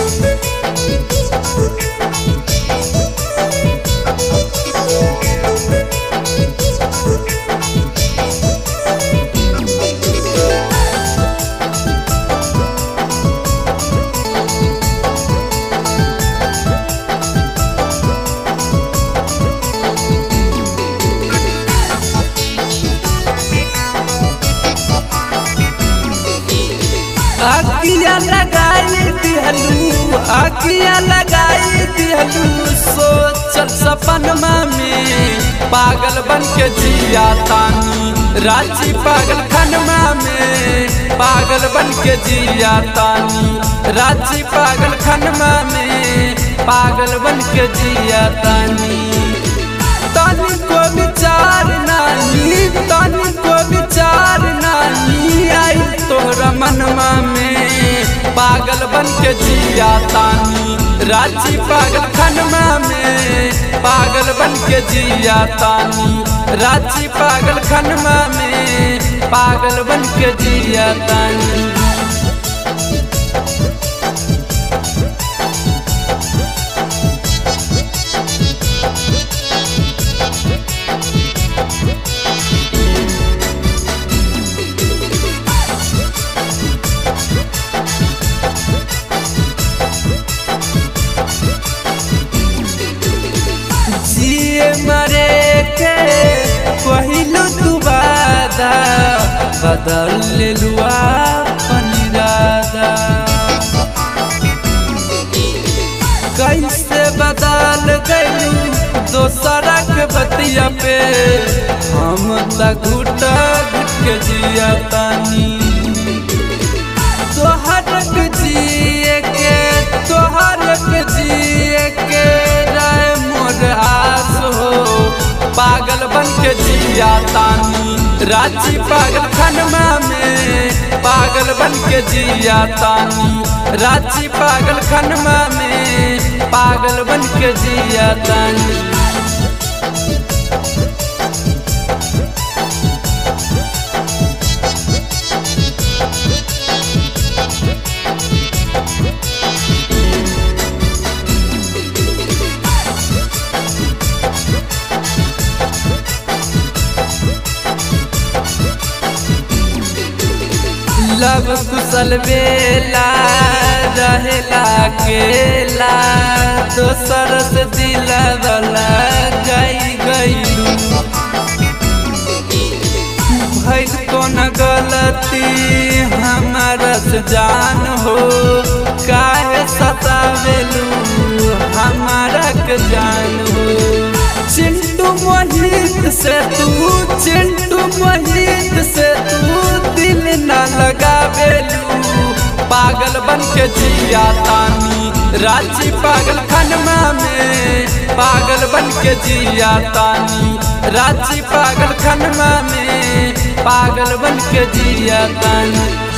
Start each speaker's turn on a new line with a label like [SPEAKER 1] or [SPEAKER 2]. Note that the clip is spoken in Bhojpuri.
[SPEAKER 1] आगिया लगाई दिहलू आगिया लगाई दिहलू सोचल सपनमा में पागल बन के जिया तानी रांची पागल खनमा में पागल बन के जिया तानी रांची पागल खनमा में पागल बन के जिया तानी तनी को विचार नाही तनी को विचार नाही आई तोहरा मनवा में पागल बन के जिया तानी रांची पागल खनमा में पागल बन के जिया तानी रांची पागल खनमा में पागल बन के जिया तानी जिए मरे के पहिलू तू वादा बदल ले लुआ अपन इरादा कैसे बदल गलू दोसरा के बतिया पे हम तक घुटा घुट के जिया तानी तोहर के जिए के तोहर के जिए के राय मोर आस हो पागल बन के जिया तानी रांची पागल खनमा में पागल बन के जिया तानी रांची पागल खनमा में पागल बन के जिया तानी लब कुशल बेला रहेला केला दोसर से दिल वाला गई गईलू भैल कौन गलती हमारा से जान हो काहे सतावेलू हमारा के जान हो चिंटू मोहित से तू चिंटू मोहित से तू दिल न लगावेलू पागल बन के जिया तानी रांची पागल खनमा में पागल बन के जिया तानी रांची पागल खनमा में पागल बन के जिया तानी